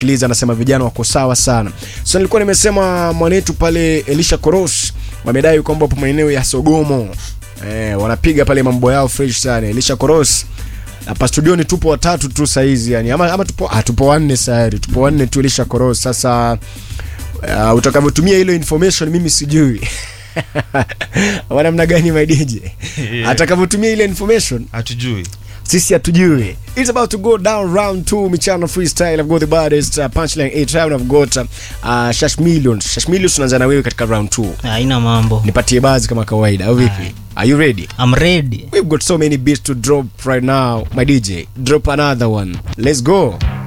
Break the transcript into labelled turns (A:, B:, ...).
A: Kiliza anasema vijana wako sawa sana. So nilikuwa nimesema mwanetu pale Elisha Koros wamedai kwamba hapo maeneo ya Sogomo eh, wanapiga pale mambo yao fresh sana. Elisha Koros hapa studioni tupo watatu tu saizi yani ama, ama tupo ah, tupo wanne sayari tupo wanne tu Elisha Koros sasa uh, utakavyotumia ile information mimi sijui wa namna gani my DJ atakavyotumia ile information
B: hatujui
A: sisi hatujui it's about to go down round 2 michano freestyle i've got the baddest uh, punchline 8 round i've got uh, shash millions shash millions tunaanza na wewe katika round 2
C: haina mambo
A: nipatie bazi kama kawaida au vipi
C: Aye.
A: are you ready
C: I'm ready
A: we've got so many beats to drop right now my dj drop another one let's go